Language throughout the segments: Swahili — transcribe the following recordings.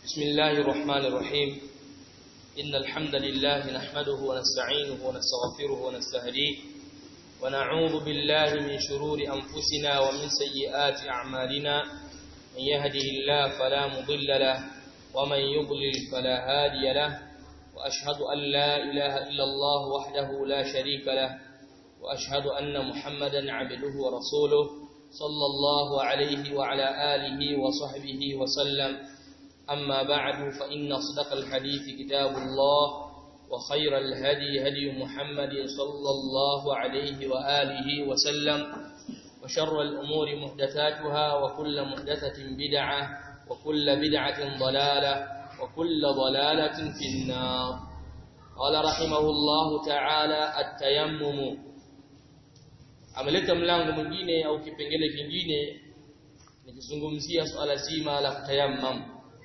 بسم الله الرحمن الرحيم إن الحمد لله نحمده ونستعينه ونستغفره ونستهديه ونعوذ بالله من شرور أنفسنا ومن سيئات أعمالنا من يهده الله فلا مضل له ومن يضلل فلا هادي له وأشهد أن لا إله إلا الله وحده لا شريك له وأشهد أن محمدا عبده ورسوله صلى الله عليه وعلى آله وصحبه وسلم أما بعد فإن أصدق الحديث كتاب الله وخير الهدي هدي محمد صلى الله عليه وآله وسلم وشر الأمور محدثاتها وكل محدثة بدعة وكل بدعة ضلالة وكل ضلالة في النار قال رحمه الله تعالى التيمم ameleta mlango mwingine au kipengele kingine nikizungumzia swala zima la kutayammam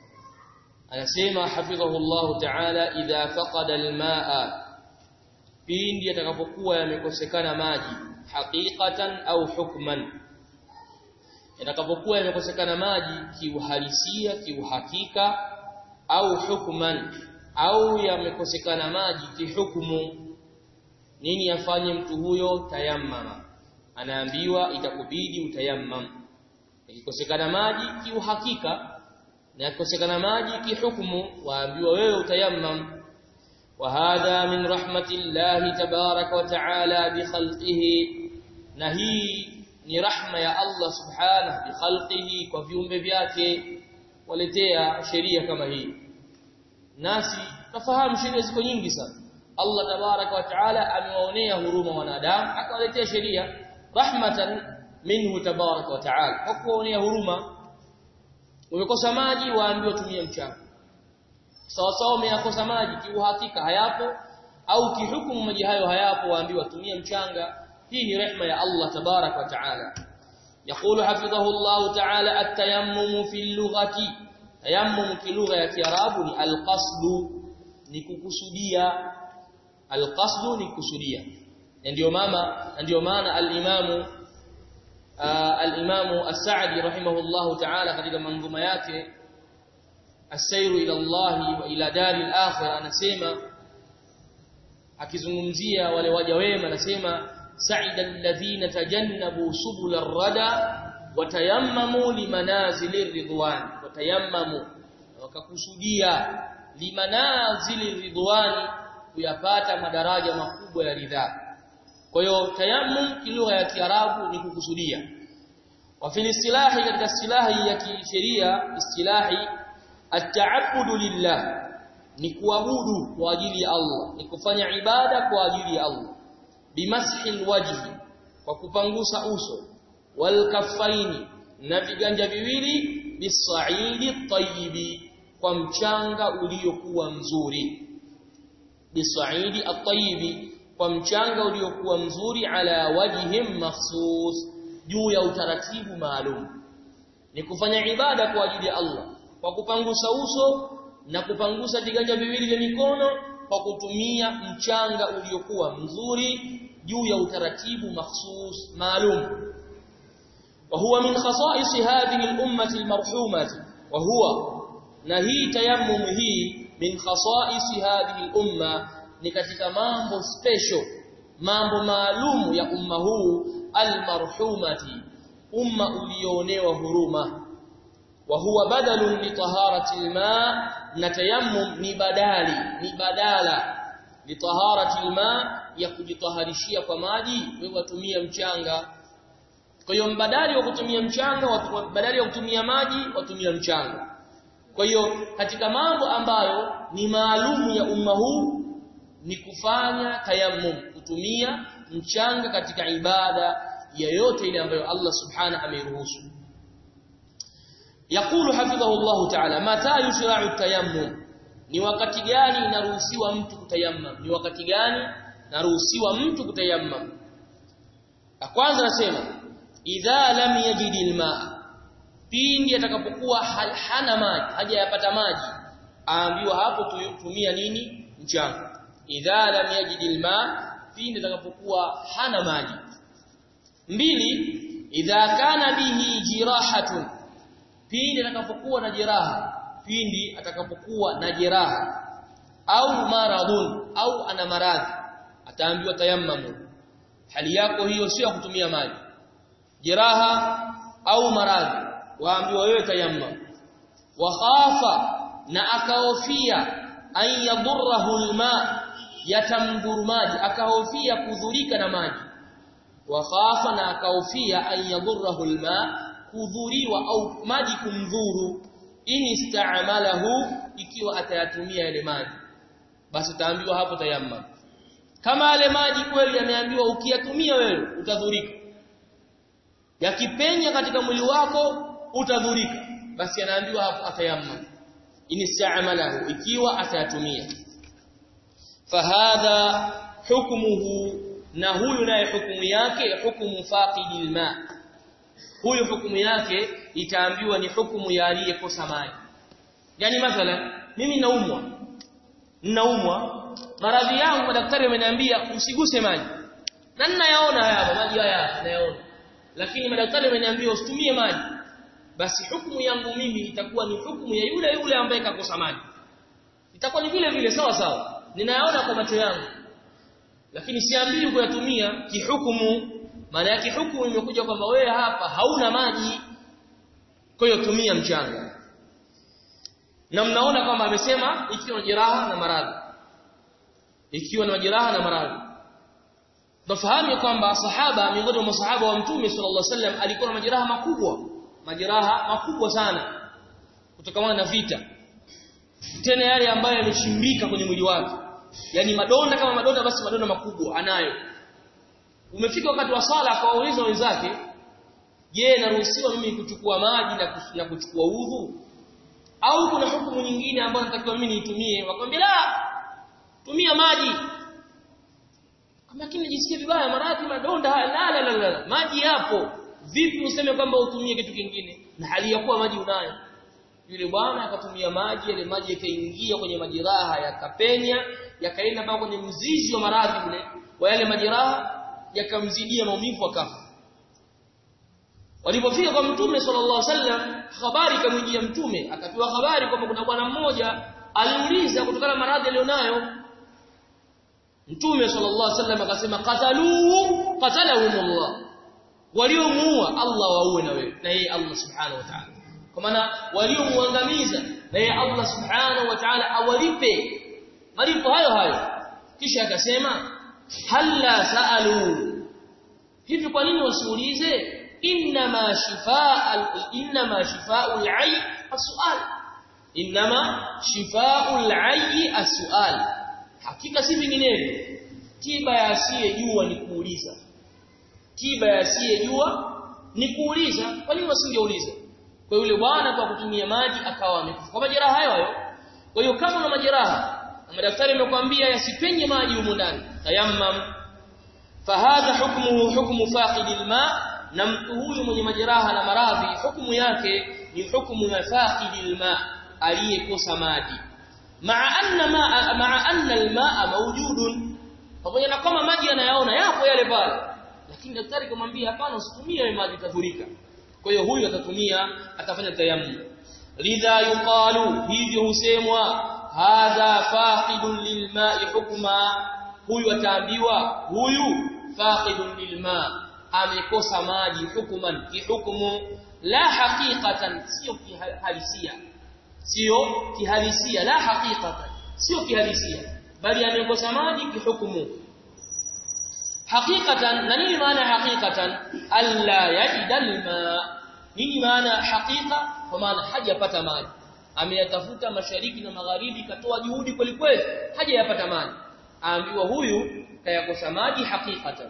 anasema hafidhahu Allah ta'ala idha faqada almaa pindi atakapokuwa yamekosekana maji haqiqatan au hukman yatakapokuwa yamekosekana maji kiuhalisia kiuhakika au hukman au yamekosekana maji kihukumu nini afanye mtu huyo tayammama anaambiwa itakubidi utayammam ikikosekana maji kiuhakika na ikikosekana maji kihukumu waambiwa wewe utayammam wa hadha min rahmatillahi tabaraka wa taala bi khalqihi na hii ni rahma ya Allah subhanahu bi khalqihi kwa viumbe vyake waletea sheria kama hii nasi tafahamu sheria ziko nyingi sana Allah tabaraka wa taala amewaonea huruma wanadamu akawaletea sheria rahmatan minhu tabaraka wa taala kwa kuwaonea huruma umekosa maji waambiwa tumia mchanga sawa sawa umeyakosa maji kiuhakika hayapo au kihukumu maji hayo hayapo waambiwa tumia mchanga hii ni rehma ya Allah tabarak wa taala يقول حفظه الله تعالى التيمم في اللغة تيمم في لغة ya Kiarabu ni alqasd ni kukusudia alqasd ni kukusudia ndio mama ndio maana al-Imam al-Imam As-Sa'di rahimahullah ta'ala katika manzuma yake As-Sayru ila Allah wa ila daril akhirah anasema akizungumzia wale waja wema anasema sa'ida alladhina tajannabu subul ar-rada wa tayammamu limanazili ridwan wa tayammamu wakakusudia limanazili ridwani kuyapata madaraja makubwa ya ridhaa kwa hiyo tayammum kilugha ya kiarabu ni kukusudia wa fil istilahi katika istilahi ya kisheria istilahi at-ta'abbudu lillah ni kuabudu kwa ajili ya Allah ni kufanya ibada kwa ajili ya Allah bimashi alwajhi kwa kupangusa uso wal kaffaini na viganja viwili bisaidi tayyibi kwa mchanga uliokuwa mzuri bisaidi at-tayyibi kwa mchanga uliokuwa mzuri ala wajhim makhsus juu ya utaratibu maalum ni kufanya ibada kwa ajili ya Allah kwa kupangusa uso na kupangusa viganja viwili vya mikono kwa kutumia mchanga uliokuwa mzuri juu ya utaratibu makhsus maalum wa huwa min khasa'is hadhihi al-ummah al-marhumah wa huwa na hii tayammum hii min khasa'is hadhihi al-ummah ni katika mambo special mambo maalumu ya umma huu almarhumati umma ulioonewa huruma wa huwa badalun li taharati alma na tayammum ni badali ni badala li taharati alma ya kujitaharishia kwa maji wewe watumia mchanga kwa hiyo mbadali wa kutumia mchanga watu badali ya kutumia maji watumia mchanga kwa hiyo katika mambo ambayo ni maalumu ya umma huu ni kufanya tayammum kutumia mchanga katika ibada yoyote ile ambayo Allah subhanahu ameruhusu yakulu hafidhahu Allah ta'ala mata yushra'u tayammum ni wakati gani inaruhusiwa mtu kutayammam ni wakati gani naruhusiwa mtu kutayammam la kwanza nasema idha lam yajid alma pindi atakapokuwa hana maji hajayapata maji aambiwa hapo tumia nini mchanga idha lam yajid alma pindi atakapokuwa hana maji mbili idha kana bihi jirahatun pindi atakapokuwa na jeraha pindi atakapokuwa na jeraha au maradhun au ana maradhi ataambiwa tayammamu hali yako hiyo sio kutumia maji jeraha au maradhi waambiwa wewe tayammam wa khafa na akahofia an yadurruhu alma yatamdhuru maji akahofia kudhurika na maji wa khafa na akahofia an yadurruhu alma kudhuriwa au maji kumdhuru in ista'malahu ikiwa atayatumia yale maji basi utaambiwa hapo tayammam kama yale maji kweli yameambiwa ukiyatumia wewe utadhurika yakipenya katika mwili wako utadhurika basi anaambiwa hapo atayammam inista'malahu ikiwa atayatumia fahadha hukmuhu na huyu naye hukumu yake hukumu faqidil ma huyu hukumu yake itaambiwa ni hukumu ya aliyekosa maji yani mathalan mimi naumwa ninaumwa maradhi yangu madaktari wameniambia usiguse maji na ninayaona haya maji haya nayaona lakini madaktari wameniambia usitumie maji basi hukumu yangu mimi itakuwa ni hukumu ya yule yule ambaye kakosa maji itakuwa ni vile vile sawa sawa ninayaona kwa macho yangu lakini siambii kuyatumia kihukumu maana yake hukumu imekuja kwamba wewe hapa hauna maji kwa hiyo tumia mchanga na mnaona kwamba amesema ikiwa na jeraha na maradhi ikiwa na majeraha na maradhi tufahamu kwamba sahaba miongoni mwa masahaba wa mtume sallallahu alaihi wasallam alikuwa na majeraha makubwa majeraha makubwa sana kutokana na vita tena yale ambayo yamechimbika kwenye mwili wake yani madonda kama madonda basi madonda makubwa anayo umefika wakati wa sala akawauliza wenzake je naruhusiwa mimi kuchukua maji na, na kuchukua udhu au kuna hukumu nyingine ambayo natakiwa mimi niitumie wakamwambia la tumia maji lakini najisikia vibaya maradhi madonda la la la, la. maji yapo vipi useme kwamba utumie kitu kingine na hali ya kuwa maji unayo yule bwana akatumia maji yale maji yakaingia kwenye majeraha yakapenya yakaenda mpaka kwenye mzizi wa maradhi ule wa yale majeraha yakamzidia maumivu akafa walipofika kwa mtume sallallahu alaihi wasallam habari kamwijia mtume akapewa habari kwamba kuna bwana mmoja aliuliza kutokana na maradhi alionayo mtume sallallahu alaihi wasallam akasema qataluhu qatalahumullah waliomuua Allah waue na wewe na yeye Allah subhanahu wa ta'ala kwa maana waliomuangamiza na yeye Allah subhanahu wa ta'ala awalipe malipo hayo hayo kisha akasema halla saalu hivi kwa nini wasiulize inma shifaa inma shifaa'ul 'ayy as-su'al inma shifaa'ul 'ayy as-su'al hakika si vinginevyo tiba ya asiyejua ni kuuliza tiba ya asiyejua ni kuuliza kwa nini wasingeuliza kwa yule bwana kwa kutumia maji akawa amekufa kwa majeraha hayo hayo kwa hiyo kama una majeraha na madaktari wamekwambia yasipenye maji humo ndani tayammam fahadha hukmuhu hukmu faqidil ma na mtu huyu mwenye majeraha na maradhi hukumu yake ni hukumu ya faqidil ma aliyekosa maji maa anna ma maa anna almaa mawjudun pamoja na kama maji anayaona yapo yale pale lakini daktari kumwambia hapana usitumie maji tadhurika kwa hiyo huyu atatumia atafanya tayammum lidha yuqalu hivyo husemwa hadha faqidun lilma'i hukma huyu ataambiwa huyu faqidun lilma amekosa maji hukuman kihukumu la haqiqatan sio kihalisia sio kihalisia la haqiqatan sio kihalisia bali amekosa maji kihukumu haqiqatan na nini maana haqiqatan alla yajida alma nini maana haqiqa kwa maana hajapata maji ameyatafuta mashariki na magharibi katoa juhudi kweli kweli hajayapata maji aambiwa huyu kayakosa maji haqiqatan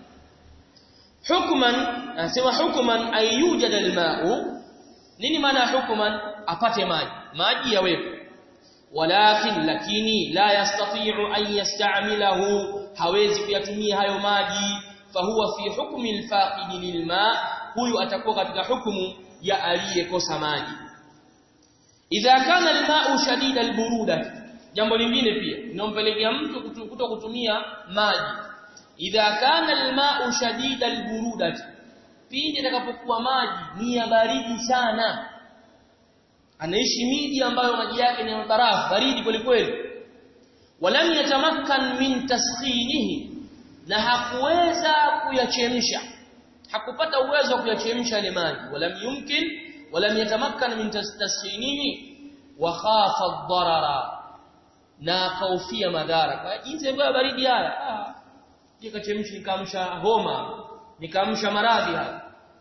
hukman anasema hukman ayujad alma'u nini maana hukman apate maji maji yawepo walakin lakini la yastati'u an yasta'milahu hawezi kuyatumia hayo maji fahuwa fi hukmi alfaqid lilma huyu atakuwa katika hukumu ya aliyekosa maji idha kana alma'u shadid alburuda jambo lingine pia linompelekea mtu kuto kutumia maji idha kana alma'u shadid alburuda pindi atakapokuwa maji ni ya baridi sana anaishi miji ambayo maji yake ni barafu baridi kweli kweli walam yatamakkan min taskhinihi na hakuweza kuyachemsha hakupata uwezo wa kuyachemsha yale maji walam yumkin walam yatamakkan min taskhinihi wa khafa ad-darara na kaufia madhara kwa jinsi ambayo baridi haya ah nikachemsha nikamsha homa nikamsha maradhi haya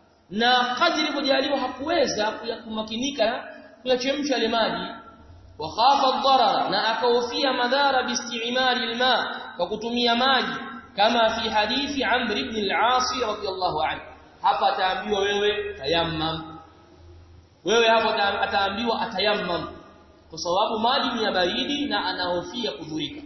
na kadri ilipojaliwa hakuweza kumakinika kuyachemsha yale maji wa khafa ad-darara na akahofia madhara biistimali alma kwa kutumia maji kama fi hadithi Amr ibn al-As radiyallahu anhu hapa ataambiwa wewe tayammam wewe hapa ataambiwa atayammam kwa sababu maji ni ya baridi na anahofia kudhurika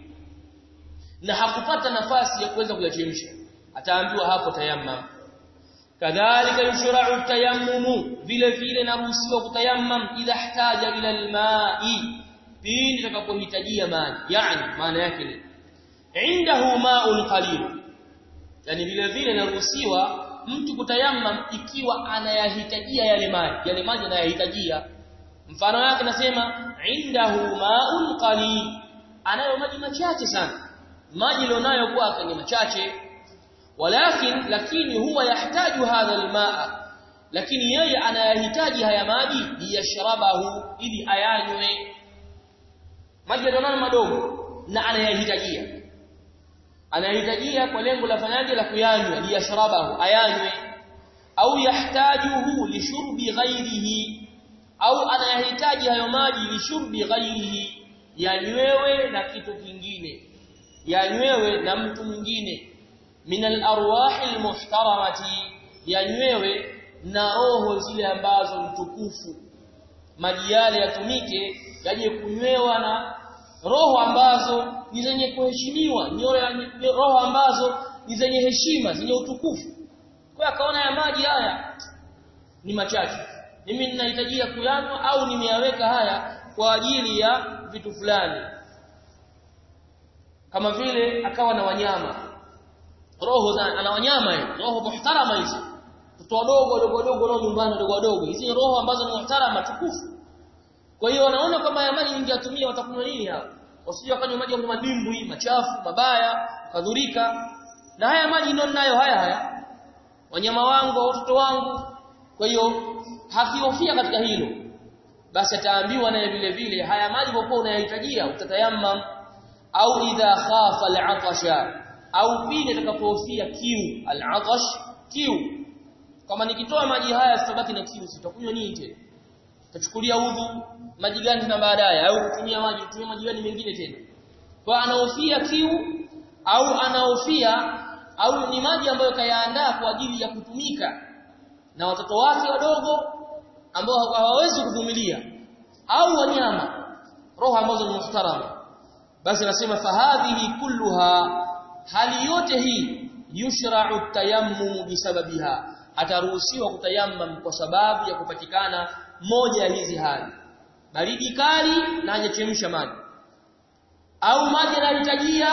na hakupata nafasi ya kuweza kuyachemsha ataambiwa hapo tayammam kadhalika yushra'u tayammumu vile vile naruhusiwa kutayammam idha ihtaja ila alma'i pindi takapohitajia maji yani maana yake ni indahu ma'un qalil yani vile vile naruhusiwa mtu kutayammam ikiwa anayahitajia yale maji yale maji anayahitajia mfano wake nasema indahu ma'un qalil anayo maji machache sana maji alionayo kwake ni machache walakin lakini huwa yahitaji hadha almaa lakini yeye anayahitaji haya maji liyashrabahu ili ayanywe maji alionayo madogo na anayahitajia anayahitajia kwa lengo la fanyaje la kuyanywa liyashrabahu ayanywe au yahtajuhu lishurbi ghairihi au anayahitaji hayo maji lishurbi ghairihi yanywewe na kitu kingine yanywewe na mtu mwingine min al-arwah al-muhtaramati yanywewe na roho zile ambazo mtukufu maji yale yatumike yaje kunywewa na roho ambazo ni zenye kuheshimiwa ni roho ambazo ni zenye heshima zenye utukufu kwa akaona ya maji haya ni machache mimi ninahitajia kuyanywa au nimeyaweka haya kwa ajili ya vitu fulani kama vile akawa na wanyama roho za ana wanyama hizo roho muhtarama hizo watoto wadogo wadogo wadogo roho nyumbani wadogo wadogo hizi roho ambazo ni muhtarama tukufu kwa hiyo wanaona kama ya maji ningeyatumia watakunywa nini hao wasije wakanywa maji ya madimbwi machafu mabaya kadhurika na haya maji ndio ninayo haya haya wanyama wangu watoto wangu kwa hiyo hakihofia katika hilo basi ataambiwa naye vile vile haya maji kwa unayahitajia utatayammam au idha khafa al'atasha au pindi atakapohofia kiu al'atash kiu kama nikitoa maji haya sitabaki na kiu sitakunywa nini tena tachukulia udhu maji gani na baadaye au kutumia maji kutumia maji gani mengine tena kwa anahofia kiu au anahofia au ni maji ambayo kayaandaa kwa ajili ya kutumika na watoto wake wadogo ambao hawawezi kuvumilia au wanyama roho ambazo ni muhtarama basi nasema fahadhihi kulluha hali yote hii yushra'u tayammum bisababiha ataruhusiwa kutayammam kwa sababu ya kupatikana moja ya hizi hali baridi kali na hajachemsha maji au maji yanahitajia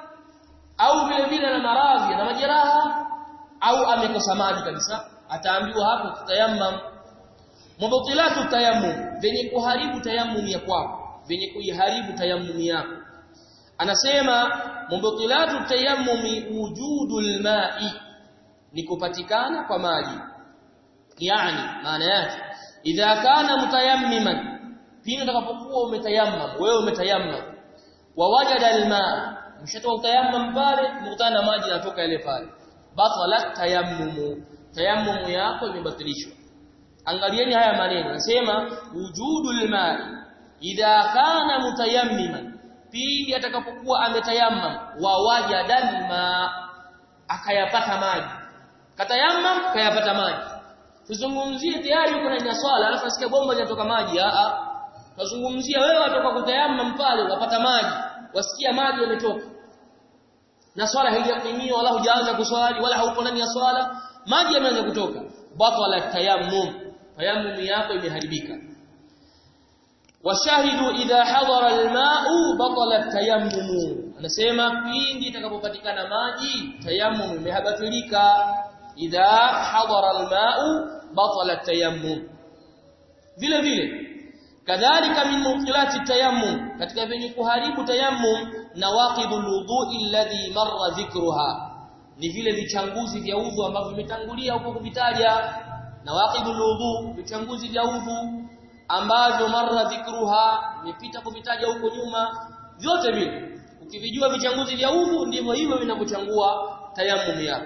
au vile vile na maradhi na majeraha au amekosa maji kabisa ataambiwa hapo tutayammam mubtilatu tayammum venye kuharibu tayammum ya kwako venye kuiharibu tayammum yako anasema mubtilatu tayammumi wujudul ma'i ni kupatikana kwa maji yani maana yake idha kana mutayammiman pindi utakapokuwa umetayammam wewe umetayammam wa wajada alma mshatoa utayammam pale mkutana maji yanatoka yale pale batalat tayammumu tayammumu yako imebatilishwa angalieni haya maneno anasema wujudul ma'i idha kana mutayammiman pindi atakapokuwa ametayammam wa wajada alma akayapata maji katayammam kayapata maji tuzungumzie tayari uko ndani ya swala alafu nasikia bomba linatoka maji a a tuzungumzia wewe watoka kutayammam pale unapata maji wasikia maji yametoka na swala haijatimia wala hujaanza kuswali wala hauko ndani ya swala maji yameanza kutoka batala tayammum tayammum yako imeharibika washahidu idha hadara alma'u batala tayammum anasema pindi itakapopatikana maji tayammum imehabatilika idha hadara alma'u batala tayammum vile vile kadhalika min muqilati tayammum katika vyenye kuharibu tayammum nawaqidul wudu'i alladhi marra dhikruha ni vile vichanguzi vya udhu ambavyo vimetangulia huko kuvitaja nawaqidul wudu vichanguzi vya udhu ambavyo marra dhikruha imepita kuvitaja huko nyuma vyote vile ukivijua vichanguzi vya udhu ndivyo hivyo vinavyochangua tayammum yako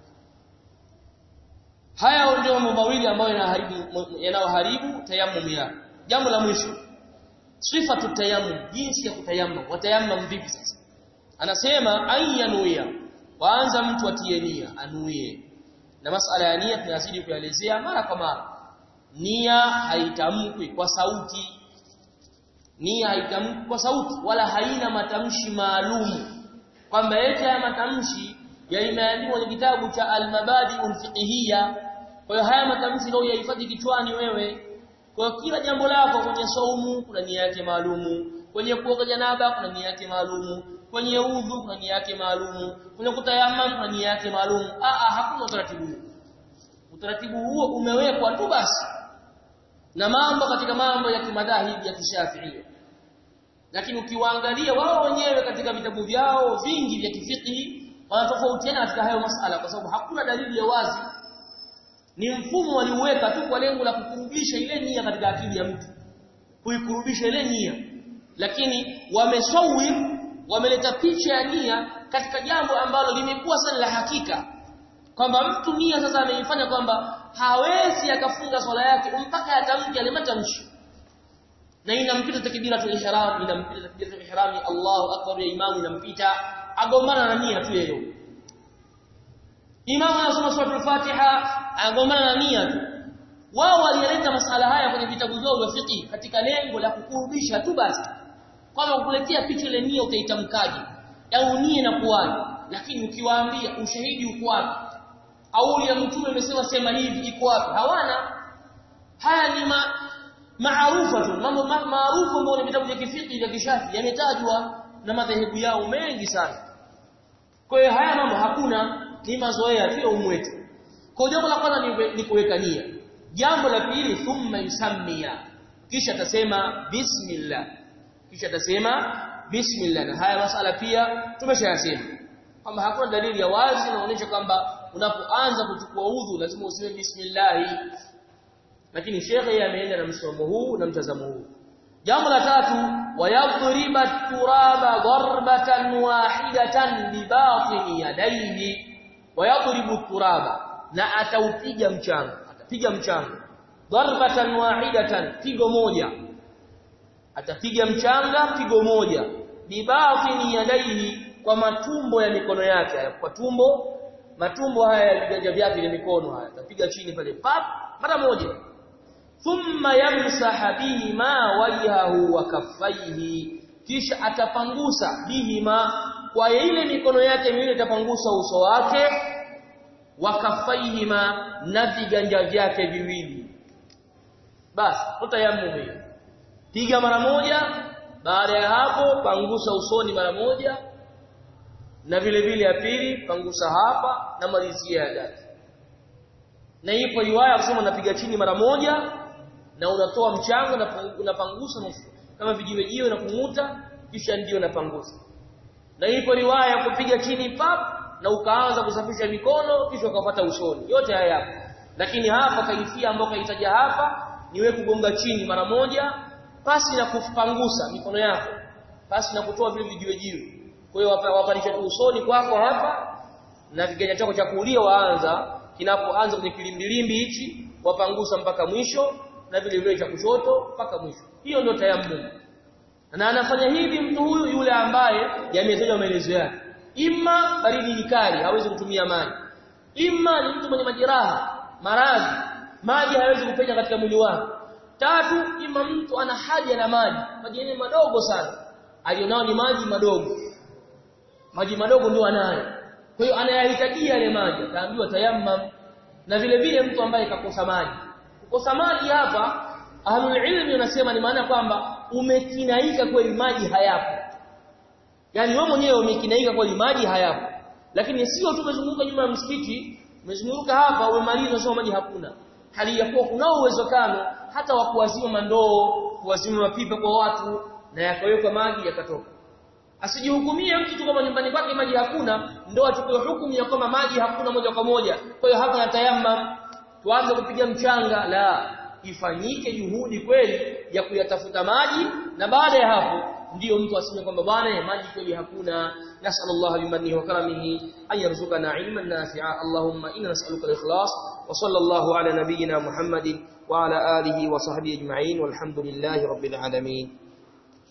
haya ndio mambo mawili ambayo yanaharibu yanayoharibu tayammum yako jambo la mwisho sifatu tayammum jinsi ya kutayammum watayammum vipi sasa anasema ayanuia kwanza mtu atie nia anuie na masala ya nia tunazidi kuelezea mara kwa mara nia haitamkwi kwa sauti nia haitamkwi kwa sauti wala haina matamshi maalum kwamba yote haya matamshi yalimeandikwa kwenye kitabu cha al-mabadi'ul fiqhiyya kwa hiyo haya matamshi ndio yahifadhi kichwani wewe kwa kila jambo lako kwenye saumu kuna nia yake maalumu kwenye kuoga janaba kuna nia yake maalumu kwenye udhu kuna nia yake maalumu kwenye kutayamam kuna nia yake maalumu a a hakuna utaratibu huo utaratibu huo umewekwa tu basi na mambo katika mambo ya kimadhahibi ya kishafiia lakini ukiwaangalia wao wenyewe katika vitabu vyao vingi vya kifiqhi wanatofautiana katika hayo masala kwa sababu hakuna dalili ya wazi ni mfumo waliuweka tu kwa lengo la kukurubisha ile nia katika akili ya mtu kuikurubisha ile nia lakini wamesawir wameleta picha ya nia katika jambo ambalo limekuwa sana la hakika kwamba mtu nia sasa ameifanya kwamba hawezi akafunga swala yake mpaka atamke yale matamshi na inampita takbiratul ihram inampita takbiratul ihram Allahu akbar ya imamu inampita agomana na nia tu yeye imamu anasoma sura al-Fatiha agomana na nia tu wao walileta masala haya kwenye vitabu vyao vya fiqh katika lengo la kukurubisha tu basi kwamba kukuletea picha ile nia utaitamkaje au nia na kuwaje lakini ukiwaambia ushahidi uko wapi au ya mtume amesema sema hivi iko wapi hawana haya ni ma maarufa tu mambo maarufu ambayo ni vitabu vya kifiqh vya kishafi yametajwa na madhehebu yao mengi sana kwa hiyo haya mambo hakuna ni mazoea tu ya umwetu kwa jambo la kwanza ni, ni kuweka nia jambo la pili thumma yusammia kisha atasema bismillah kisha atasema bismillah na haya masala pia tumeshayasema kwamba hakuna dalili ya wazi inaonyesha kwamba unapoanza kuchukua udhu lazima useme bismillah lakini shekhe ameenda na msomo huu na mtazamo huu jambo la tatu wayadhriba turaba darbatan wahidatan bibatini yadayhi wayadhribu turaba na ataupiga mchanga atapiga mchanga darbatan wahidatan pigo moja atapiga mchanga pigo moja bibatini yadayhi kwa matumbo ya mikono yake kwa tumbo matumbo haya ya viganja vyake vya mikono haya atapiga chini pale pap mara moja thumma yamsaha bihima wajhahu wa kaffaihi kisha atapangusa bihima kwa ile mikono yake miwili atapangusa uso wake wa kaffaihima na viganja vyake viwili basi tutayammum hiyo piga mara moja baada ya hapo pangusa usoni mara moja na vile vile ya pili pangusa hapa na malizia ya tatu na ipo riwaya kusema unapiga chini mara moja na unatoa mchango na unapangusa kama vijiwejiwe na kumuta kisha ndio unapangusa na ipo riwaya ya kupiga chini pap na ukaanza kusafisha mikono kisha ukapata usoni yote haya yapo lakini hapa kaifia ambayo kaitaja hapa ni wewe kugonga chini mara moja pasi na kupangusa mikono yako pasi na kutoa vile vijiwejiwe kwa hiyo wapandisha tu usoni kwako hapa na kiganja chako cha kulia waanza kinapoanza kwenye kilimbilimbi hichi wapangusa mpaka mwisho na vile vile cha kushoto mpaka mwisho hiyo ndio tayammum na anafanya hivi mtu huyu yule ambaye yametajwa maelezo yake imma baridi ni kali hawezi kutumia maji imma ni mtu mwenye majeraha maradhi maji hawezi kupenya katika mwili wake tatu imma mtu ana haja na maji maji yenyewe madogo sana alionao ni maji madogo maji madogo ndio anayo kwa hiyo anayahitajia yale maji ataambiwa tayammam na vile vile mtu ambaye kakosa maji kukosa maji hapa ahlul ilmi wanasema ni maana kwamba umekinaika kweli maji hayapo yani wewe mwenyewe umekinaika kweli maji hayapo lakini sio tu umezunguka nyuma ya msikiti umezunguka hapa umemaliza sio maji hakuna hali ya kuwa kuna uwezekano hata wa kuwazima mandoo tuwazime mapipa kwa watu na yakawekwa maji yakatoka asijihukumie mtu tu kama nyumbani kwake maji hakuna ndio achukue hukumu ya kwamba maji hakuna moja kwa moja kwa hiyo hapa natayamma tuanze kupiga mchanga la ifanyike juhudi kweli ya kuyatafuta maji na baada ya hapo ndiyo mtu aseme kwamba bwana maji kweli hakuna nasallallahu bimannihi wa karamihi an yarzuqana ilman nafi'a allahumma inna nas'aluka al-ikhlas wa sallallahu ala nabiyyina muhammadin wa ala alihi wa sahbihi ajma'in walhamdulillahi rabbil alamin